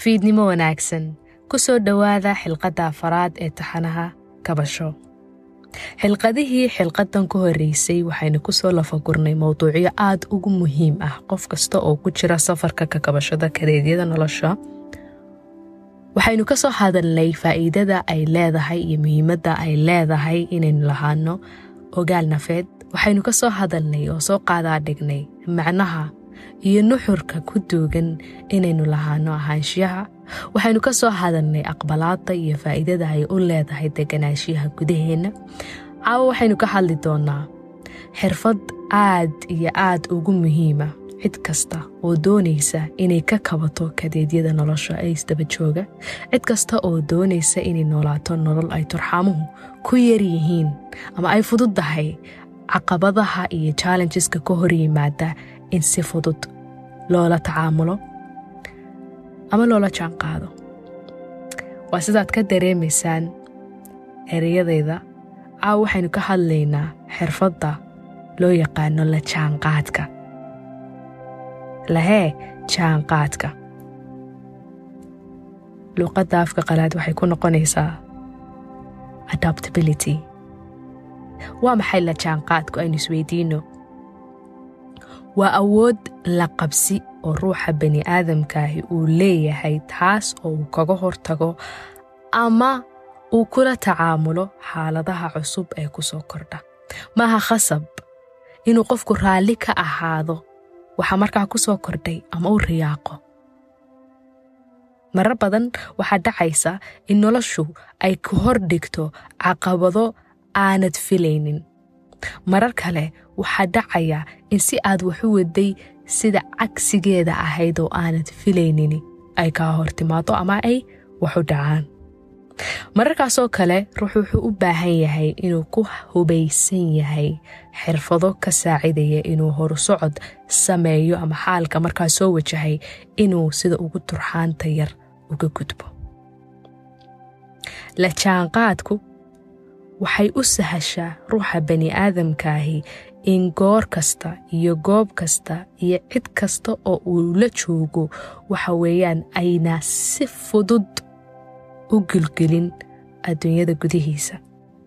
fiidnimo wanaagsan ku soo dhowaada xilqadda afaraad ee taxanaha kabasho xilqadihii xilqadan ku horreysay waxaynu kusoo lafagurnay mowduucyo aada ugu muhiim ah qof kasta oo ku jira safarka ka kabashada kareedyada nolosha waxaynu ka soo hadalnay faa'iidada ay leedahay iyo muhiimadda ay leedahay inaynu lahaano ogaal nafeed waxaynu ka soo hadalnay oo soo qaadaa dhignay macnaha iyo nuxurka ku duugan inaynu lahaano ahaanshiyaha waxaynu ka soo hadalnay aqbalaada iyo faa'iidada ay u leedahay deganaanshiyaha gudaheenna caawo waxaynu ka hadli doonaa xirfad aad iyo aad ugu muhiima cid kasta oo doonaysa inay ka kabato kadeedyada nolosha ee isdaba jooga cid kasta oo doonaysa inay noolaato nolol ay turxaamuhu ku yar yihiin ama ay fududdahay caqabadaha iyo challengeska ka hor yimaada in si fudud loola tacaamulo ama loola jaanqaado waa sidaad ka dareemaysaan ereyadayda caaw waxaynu ka hadlaynaa xirfadda loo yaqaano la jaanqaadka lahee jaanqaadka luuqadda afka qalaad waxay ku noqonaysaa adaptability waa maxay la jaanqaadku aynu isweydiino waa awood la qabsi oo ruuxa bani aadamkaahi uu leeyahay taas oo uu kaga hortago ama uu kula tacaamulo xaaladaha cusub ee ku soo kordha maaha khasab inuu qofku raalli ka ahaado waxaa markaa ku soo kordhay ama u riyaaqo marar badan waxaa dhacaysa in noloshu ay ku hor dhigto caqabado aanad filaynin marar kale waxaa dhacaya in si aad waxu waday sida cagsigeeda ahayd oo aanad filaynin ay kaa hor timaado ama ay waxu dhacaan mararkaasoo kale ruux wuxuu u baahan yahay inuu ku hubaysan yahay xirfado ka saacidaya inuu horusocod sameeyo ama xaalka markaa soo wajahay inuu sida ugu turxaanta yar uga gudbo la jaanqaadku waxay u sahashaa ruuxa bani aadamkaahi in goor kasta iyo goob kasta iyo cid kasta oo uu la joogo waxa weeyaan ayna si fudud u gilgelin adduunyada gudihiisa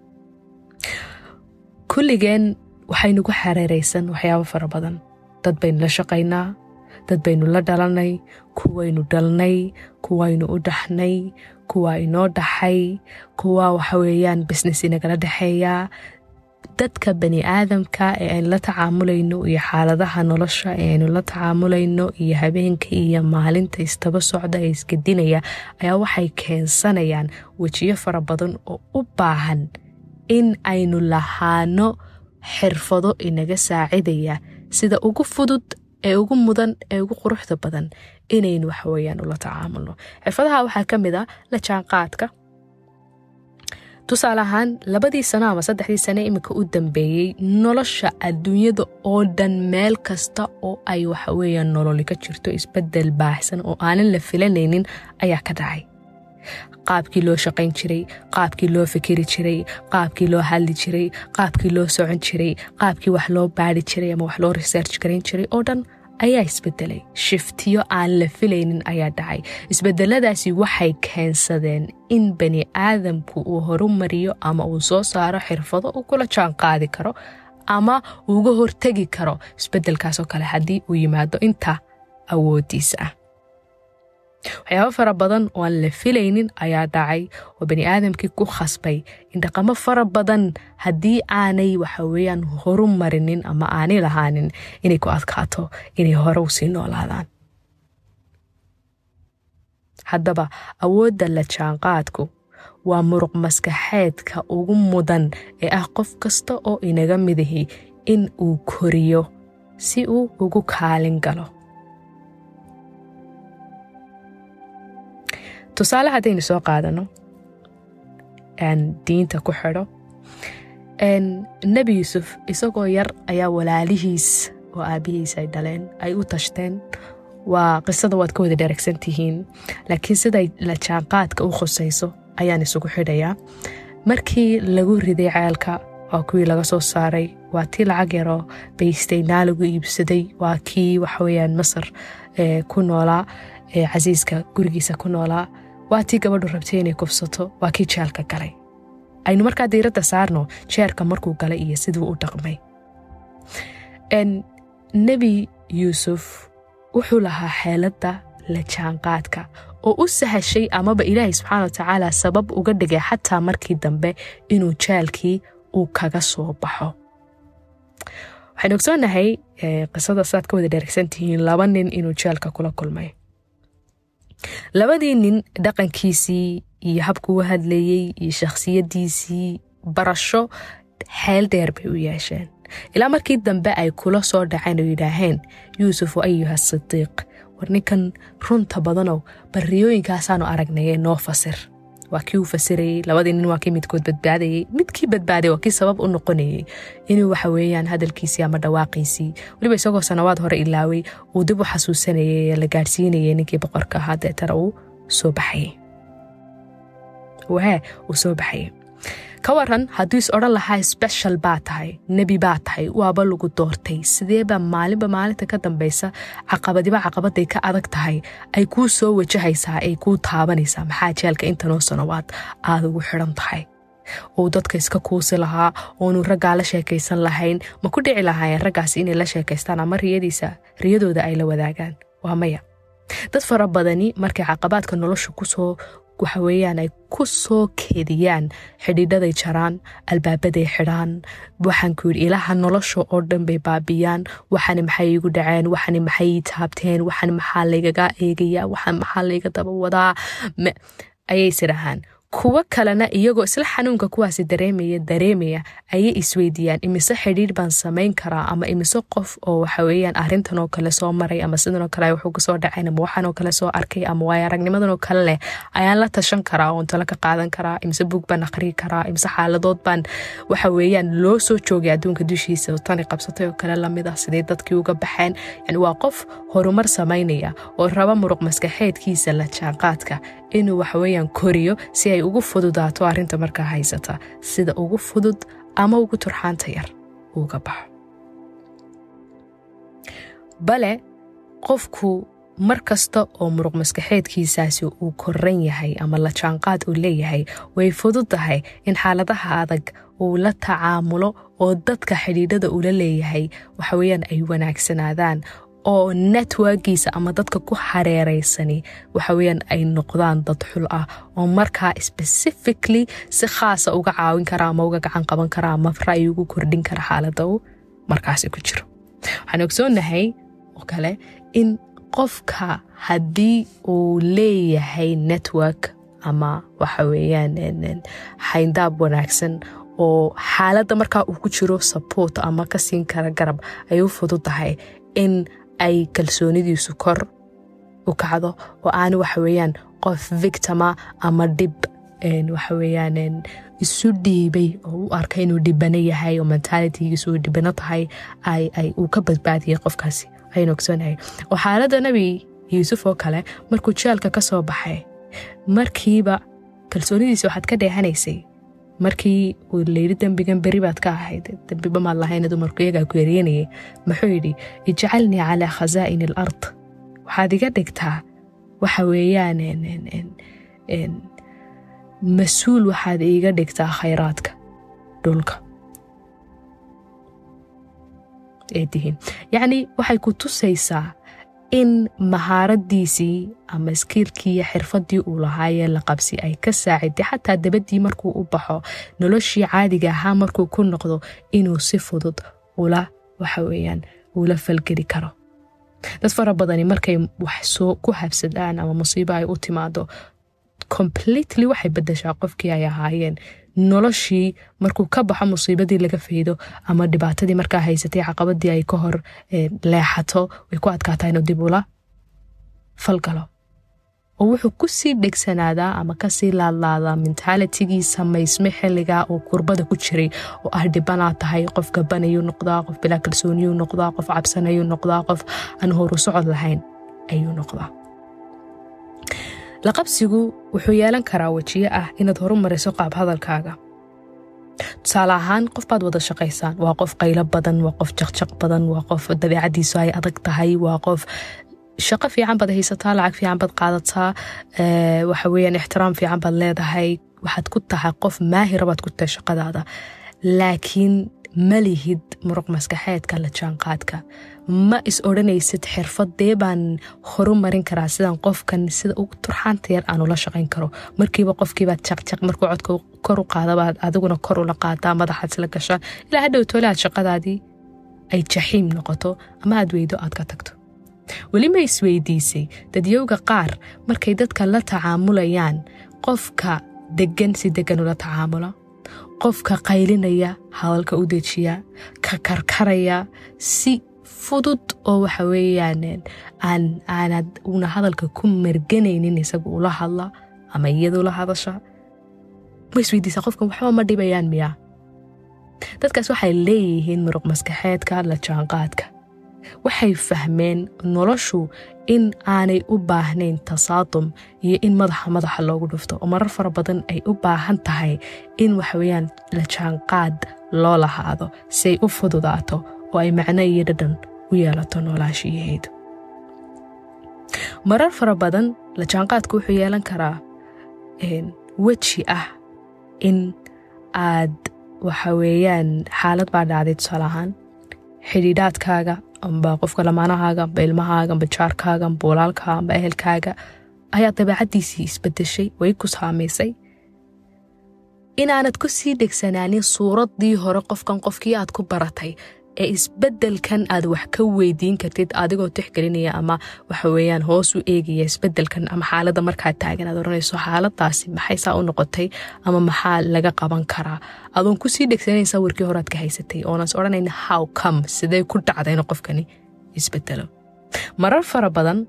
kulligeen waxaynugu xareeraysan waxyaabo fara badan dad baynu la shaqaynaa dad baynu la dhalanay kuwaynu dhalnay kuwaynu u dhaxnay kuwaa inoo dhaxay kuwa waxa weeyaan business inagala dhexeeyaa dadka bani aadamka ee aynu la tacaamulayno iyo xaaladaha nolosha ee aynu la tacaamulayno iyo habeenka iyo maalinta istaba socda ee isgedinaya ayaa waxay keensanayaan wejiyo fara badan oo u baahan in aynu lahaano xirfado inaga saacidaya sida ugu fudud ee ugu mudan ee ugu quruxda badan inaynu waxaweyaan ula tacaamulno xirfadaha waxaa ka mid a la jaanqaadka tusaale ahaan labadii sano ama saddexdii sane iminka u dambeeyey nolosha adduunyada oo dhan meel kasta oo ay waxaweyaan nololi ka jirto isbedel baaxsan oo aanan la filanaynin ayaa ka dhacay qaabkii loo shaqayn jiray qaabkii loo fikiri jiray qaabkii loo hadli jiray qaabkii loo socon jiray qaabkii wax loo baari jiray ama wax loo research garayn jiray oo dhan ayaa isbedelay shiftiyo aan la filaynin ayaa dhacay isbedeladaasi waxay keensadeen in bani aadamku uu horumariyo ama uu soo saaro xirfado uu kula jaan qaadi karo ama uuga hortegi karo isbedelkaasoo kale haddii uu yimaado inta awoodiisa ah waxyaabo fara badan oo aan la filaynin ayaa dhacay oo bani aadamkii ku khasbay in dhaqamo fara badan haddii aanay waxaweyaan horu marinin ama aanay lahaanin inay ku adkaato inay hore u sii noolaadaan haddaba awoodda la jaanqaadku waa muruq maskaxeedka ugu mudan ee ah qof kasta oo inaga midahi in uu koriyo si uu ugu kaalin galo tusaale haddaynu soo qaadano diinta ku xidho nebi yuusuf isagoo yar ayaa walaalihiis oo aabbihiis ay dhaleen ay u tashteen waa qisada waad ka wada dheregsan tihiin laakiin siday la jaanqaadka u khusayso ayaan isugu xidhayaa markii lagu riday ceelka waa kuwii laga soo saaray waa tii lacag yaroo baystay naa lagu iibsaday waa kii waxaweyaan masar ku noolaa casiiska gurigiisa ku noolaa waa tii gabadhu rabtay inay kufsato waa kii jeelka galay aynu markaa diiradda saarno jeerka markuu galay iyo siduu u dhaqmay nebi yuusuf wuxuu lahaa xeeladda la jaanqaadka oo u sahashay amaba ilaahay subxaana wa tacaala sabab uga dhigay xataa markii dambe inuu jaalkii uu kaga soo baxo waxaynu ogsoonnahay qisada saad ka wada dheregsantihiin laba nin inuu jeelka kula kulmay labadii nin dhaqankiisii iyo habkuu hadlayey iyo shakhsiyaddiisii barasho xeel dheer bay u yeesheen ilaa markii dambe ay kula soo dhaceen oo yidhaaheen yuusuf ayuha sidiiq war ninkan runta badanow barriyooyinkaasaanu aragnayee noo fasir waa kii uu fasirayey labadii nin waa kii midkood badbaadayey midkii badbaaday waa kii sabab u noqonayey inuu waxa weeyaan hadalkiisii ama dhawaaqiisii weliba isagoo sanawaad hore ilaaway uu dib u xasuusanayay ee la gaadhsiinayay ninkii boqorka ahaa deetana uu soo baxayey wahee uu soo baxayey ka waran hadduu is odhan lahaa sbeshal baa tahay nebi baa tahay waaba lagu doortay sideebaa maalinba maalinta ka dambaysa caqabadiba caqabaday ka adag tahay ay kuu soo wajahaysaa ay kuu taabanaysaa maxaa jeelka intanoo sanawaad aad ugu xidhan tahay uu dadka iska kuusi lahaa oonu raggaa la sheekaysan lahayn ma ku dhici lahaayeen raggaasi inay la sheekaystaan ama riyadiisa riyadooda ay la wadaagaan waa maya dad fara badani markay caqabaadka nolosha kusoo waxa weeyaan ay ku soo keediyaan xidhiidhaday jaraan albaabaday xidhaan waxaan ku yidhi ilaha nolosha oo dhan bay baabiyaan waxani maxay igu dhaceen waxani maxay ii taabteen waxani maxaa laygaga eegayaa waxan maxaa layga daba wadaa ayay isdhahaan kuwo kalena iyagoo isla xanuunka kuwaasi dareemaya dareemaya ayay isweydiiyaan imise xidhiidh baan samayn karaa ama imise qof oo waxa weeyaan arrintan oo kale soo maray ama sidanoo kale wuxuu kusoo dhacayn ama waxanoo kale soo arkay ama waayo aragnimadan oo kale leh ayaan la tashan karaa oon talo ka qaadan karaa imise buug baan aqrii karaa imise xaaladood baan waxa weeyaan loo soo joogay adduunka dushiisa oo tani qabsatay oo kale lamid ah sidee dadkii uga baxeen yani waa qof horumar samaynaya oo raba muruq maskaxeedkiisa la jaanqaadka inuu waxaweeyaan koriyo si ay ugu fududaato arrinta markaa haysata sida ugu fudud ama ugu turxaanta yar uga baxo bale qofku mar kasta oo muruq maskaxeedkiisaasi uu koran yahay ama la jaanqaad uu leeyahay way fudud tahay in xaaladaha adag uu la tacaamulo oo dadka xidhiidhada ula leeyahay waxaweyaan ay wanaagsanaadaan oo networkiisa ama dadka ku hareereysani waxaweyaan ay noqdaan dad xul ah oo markaa specifically si khaasa uga caawin kara ama uga gacan qaban kara ama ra'yi ugu kordhin kara xaalada uu markaasi ku jiro waxaan ogsoonahay oo kale in qofka haddii uu leeyahay network ama waxa weeyaan xayndaab wanaagsan oo xaaladda markaa uu ku jiro support ama ka siin kara garab ay u fudud tahay in ay kalsoonidiisu kor u kacdo oo aan waxa weeyaan qof victima ama dhib waxa weeyaan isu dhiibay oo u arka inuu dhibano yahay oo mentalitygiisu uu dhibano tahay ay uu ka badbaadiyay qofkaasi ayaynu ogsoonahay oo xaaladda nebi yuusuf oo kale markuu jeelka ka soo baxay markiiba kalsoonidiisa waxaad ka dheehanaysay markii uu layidhi dembigan beri baad ka ahayd dembiba maad lahayna dumarku iyagaa ku eryanayay muxuu yidhi ijcalnii calaa khasaa'ini al ard waxaad iga dhigtaa waxa weeyaan mas-uul waxaad iiga dhigtaa khayraadka dhulka ee tihiin yacnii waxay ku tusaysaa in mahaaradiisii ama iskiilkii iyo xirfadii uu lahaayee la qabsi ay ka saaciday xataa dabaddii markuu u baxo noloshii caadiga ahaa markuu ku noqdo inuu si fudud ula waxa weeyaan ula falgeli karo dad fara badani markay wax soo ku habsadaan ama musiibo ay u timaado completely waxay bedeshaa qofkii ay ahaayeen noloshii markuu ka baxo musiibadii laga faydo ama dhibaatadii markaa haysatay caqabadii ay ka hor leexato way ku adkaataa inuu dib ula falgalo oo wuxuu kusii dhegsanaadaa ama kasii laadlaadaa mentalitigii samaysme xilligaa oo kurbada ku jiray oo ah dhibanaa tahay qof gabanayuu noqdaa qof bilaa kalsooniyuu noqdaa qof cabsanayuu noqdaa qof aan horu socod lahayn ayuu noqdaa laqabsigu wuxuu yeelan karaa wejiye ah inaad horu mariso qaab hadalkaaga tusaale ahaan qof baad wada shaqaysaan waa qof qaylo badan waa qof jaqjaq badan waa qof dabeecadiisu ay adag tahay waa qof shaqo fiican baad haysataa lacag fiican baad qaadataa waxa weeyaan ixtiraam fiican baad leedahay waxaad ku tahay qof maahira baad ku tahay shaqadaada laakiin ma lihid muruq maskaxeedka la jaanqaadka ma is odhanaysid xirfadee baan horu marin karaa sidaan qofkan sida ugu turxaanta yar aan ula shaqayn karo markiiba qofkiibaad jaqjaq markuu codka kor u qaadabaad adiguna kor ula qaadaa madaxaad isla gashaan ilaa hadhow toole aad shaqadaadii ay jaxiim noqoto ama aad weydo aad ka tagto weli ma isweydiisay dadyowga qaar markay dadka la tacaamulayaan qofka degan si degan ula tacaamula qofka qaylinaya hadalka u dejiya ka karkaraya si fudud oo waxa weeyaan aan aanad una hadalka ku marganaynin isaga ula hadla ama iyada ula hadasha ma isweydiisa qofkan waxba ma dhibayaan miyaa dadkaas waxay leeyihiin muruq maskaxeedka la jaanqaadka waxay fahmeen noloshu in aanay u baahnayn tasaadum iyo in madaxa madaxa loogu dhufto oo marar fara badan ay u baahan tahay in waxaweyaan la jaanqaad loo lahaado si ay u fududaato oo ay macno iyo dhadhan u yeelato noolaashiyaheedu marar fara badan la jaanqaadku wuxuu yeelan karaa weji ah in aad waxa weeyaan xaalad baa dhacday tusaale ahaan xidhiidhaadkaaga amba qofka lamaanahaaga amba ilmahaaga amba jaarkaaga amba walaalkaa amba ehelkaaga ayaa dabeecaddiisii isbedeshay way ku saamaysay inaanad ku sii dhegsanaanin suuraddii hore qofkan qofkii aad ku baratay ee isbeddelkan aad wax ka weydiin kartid adigoo tixgelinaya ama waxa weeyaan hoos u eegaya isbeddelkan ama xaaladda markaad taagan aad odhanayso xaaladaasi maxay saa u noqotay ama maxaa laga qaban karaa adoon kusii dhegsanaysa warkii horead ka haysatay oonas odhanayn how come sidee ku dhacdayna qofkani isbedelo marar fara badan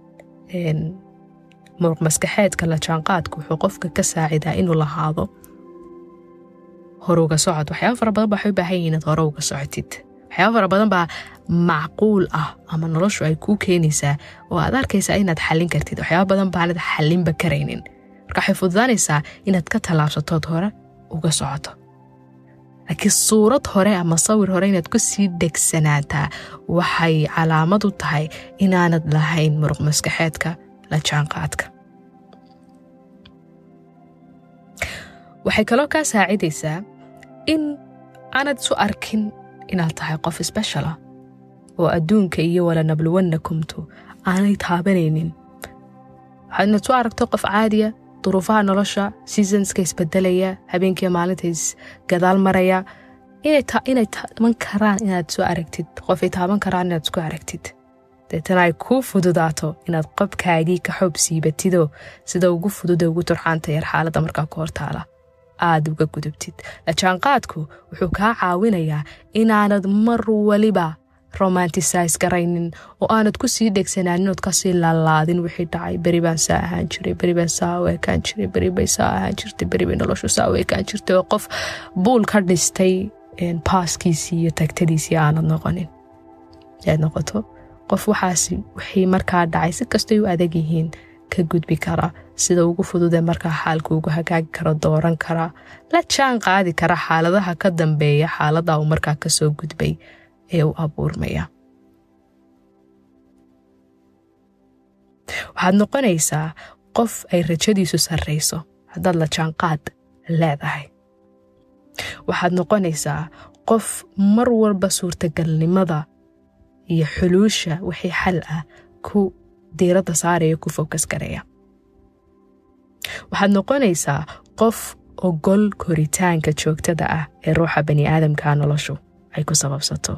muruq maskaxeedka la jaanqaadku wuxuu qofka ka saacidaa inuu lahaado horuga socod waxyaaba fara badan baa waxay u baahan yihiin inaad hore uga socotid waxyaaba fara badan baa macquul ah ama noloshu ay kuu keenaysaa oo aad arkaysaa inaad xallin kartid waxyaaba badan baanad xallinba karaynin marka waxay fududaanaysaa inaad ka tallaabsatood hore uga socoto laakiin suurad hore ama sawir hore inaad ku sii dhegsanaataa waxay calaamad u tahay inaanad lahayn muruq maskaxeedka la jaanqaadka waxay kaloo kaa saacidaysaa in aanad isu arkin inaad tahay qof sbeshalah oo adduunka iyo walanabluwannakumtu aanay taabanaynin waxaad inaad su aragto qof caadiya duruufaha nolosha seasonska isbedelaya habeenkiiyo maalinta isgadaal maraya inay taaban karaan inaad soo aragtid qofay taaban karaan inaad isku aragtid deetana ay kuu fududaato inaad qobkaagii ka xoob siibatidoo sida ugu fudud ee ugu turxaanta yar xaaladda markaa ku hortaala aad uga gudubtid lajaanqaadku wuxuu kaa caawinayaa inaanad mar waliba romantisise garaynin oo aanad ku sii dhegsanaanin ood kasii laalaadin wixii dhacay beri baan saa ahaan jiray beri baan saa u ekaan jiray beri bay saa ahaan jirtay beri bay noloshu saa u ekaan jirtay oo qof buul ka dhistay baaskiisii iyo tagtadiisii aanad noqonin aad noqoto qof waxaasi wixii markaa dhacay si kastay u adag yihiin ka gudbi kara sida ugu fududee markaa xaalka ugu hagaagi karo dooran karaa la jaan qaadi kara xaaladaha ka dambeeya xaalada uu markaa kasoo gudbay ee u abuurmaya waxaad noqonaysaa qof ay rajadiisu sarrayso haddaad la jaanqaad leedahay waxaad noqonaysaa qof mar walba suurtagalnimada iyo xuluusha wixii xal ah ku diiradda saaraya ku fokas garaya waxaad noqonaysaa qof ogol koritaanka joogtada ah ee ruuxa bani aadamkaa noloshu ay ku sababsato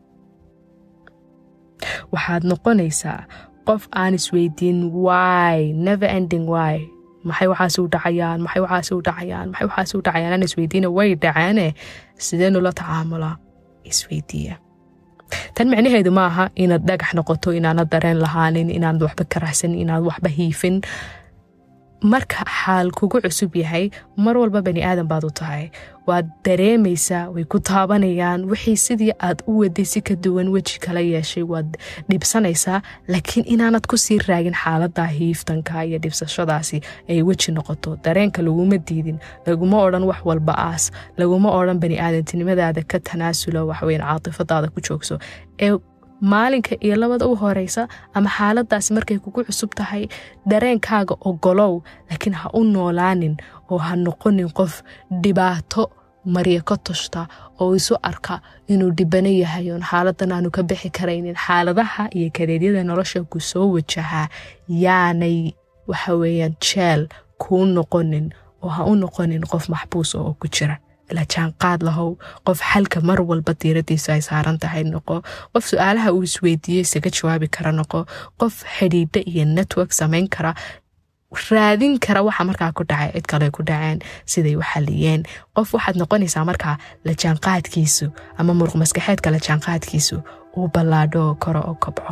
waxaad noqonaysaa qof aan isweydiin wy never ending wy maxay waxaasi u dhacayaan maxay waxaasi u dhacayaan maxay waxaasi u dhacayaan aan isweydiina way dhacaane sideenu la tacaamulaa isweydiiya tan micnaheedu ma aha inaad dhagax noqoto inaanad dareen lahaanin inaanad waxba karaxsanin inaanad waxba hiifin marka xaal kugu cusub yahay mar walba bani aadan baad u tahay waad dareemaysaa way ku taabanayaan wixii sidii aad u waday si ka duwan weji kala yeeshay waad dhibsanaysaa laakiin inaanad ku sii raagin xaalada hiiftanka iyo dhibsashadaasi ay weji noqoto dareenka laguma diidin laguma odhan wax walba aas laguma odhan bani aadantinimadaada ka tanaasulo waxweyn caatifadaada ku joogso ee maalinka iyo labada u horeysa ama xaaladaasi markay kugu cusub tahay dareenkaaga ogolow laakiin ha u noolaanin oo ha noqonin qof dhibaato marya ka tushta oo isu arka inuu dhibano yahay oon xaaladan aanu ka bixi karaynin xaaladaha iyo kadeedyada nolosha ku soo wajahaa yaanay waxa weeyaan jeel kuu noqonin oo ha u noqonin qof maxbuus oo ku jira la jaanqaad lahow qof xalka mar walba diiradiisu ay saaran tahay noqo qof su-aalaha uu isweydiiyey isaga jawaabi kara noqo qof xidhiidho iyo network samayn kara raadin kara waxa markaa ku dhacay cid kale ku dhaceen siday u xaliyeen qof waxaad noqonaysaa markaa la jaanqaadkiisu ama muruq maskaxeedka la jaanqaadkiisu uu ballaadho koro oo kobco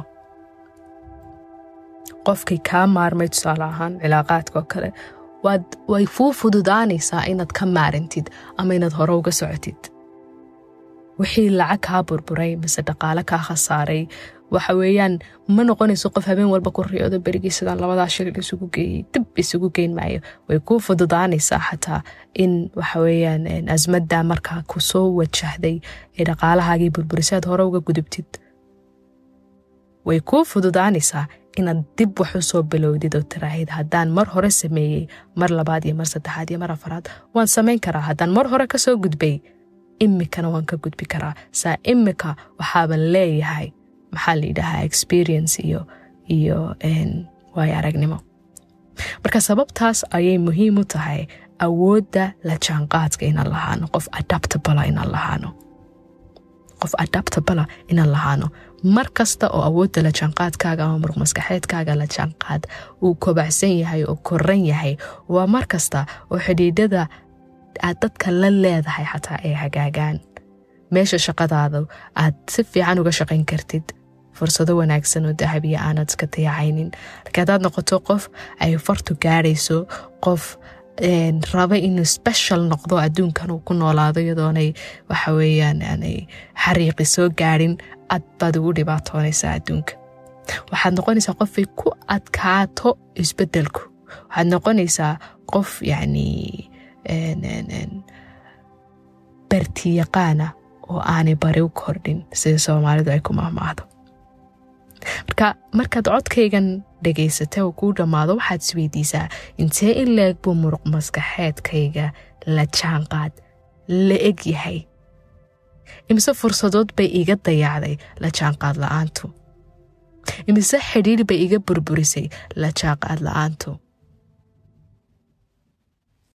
qofkii kaa maarmay tusaale ahaan cilaaqaadka oo kale way fuu fududaanaysaa inaad ka maarantid ama inaad hore uga socotid wixii lacag kaa burburay mise dhaqaale kaa khasaaray waxa weeyaan ma noqonayso qof habeen walba ku riyoodo berigii sidaan labadaa shilin isugu geeyey dib isugu geyn maayo way kuu fududaanaysaa xataa in waxa weeyaan asmadda markaa ku soo wajahday ee dhaqaalahaagii burburisaad hore uga gudubtid way kuu fududaanaysaa inaad dib wax u soo bilowdid oo tiraahid haddaan mar hore sameeyey mar labaad iyo mar saddexaad iyo mar afaraad waan samayn karaa haddaan mar hore ka soo gudbay imikana waan ka gudbi karaa saa imika waxaaban leeyahay maxaa la yidhaahaa experience iyo iyo waayo aragnimo marka sababtaas ayay muhiim u tahay awoodda la jaanqaadka inaan lahaano qof adaptabala inaan lahaano qof adaptabala inaan lahaano mar kasta oo awoodda la jaanqaadkaaga ama muruq maskaxeedkaaga la jaanqaad uu kobacsan yahay oo koran yahay waa mar kasta oo xidhiidhada aad dadka la leedahay xataa ay hagaagaan meesha shaqadaada aad si fiican uga shaqayn kartid fursado wanaagsan oo dahabiya aanad iska dayacaynin laakiin haddaad noqoto qof ay fartu gaadhayso qof raba inuu special noqdo adduunkan uu ku noolaado iyadoonay waxa weeyaan aanay xariiqi soo gaadhin ad baad ugu dhibaatoonaysaa adduunka waxaad noqonaysaa qofay ku adkaato isbeddelku waxaad noqonaysaa qof yacni bartiyaqaana oo aanay bari u kordhin sida soomaalidu ay ku mahmaahdo marka markaad codkaygan dhegaysata oo kuu dhammaado waxaad isweydiisaa intee in la-eg buu muruq maskaxeedkayga la jaanqaad la eg yahay imise fursadood bay iga dayacday la jaanqaad la-aantu imise xidhiir bay iga burburisay la jaanqaad la-aantu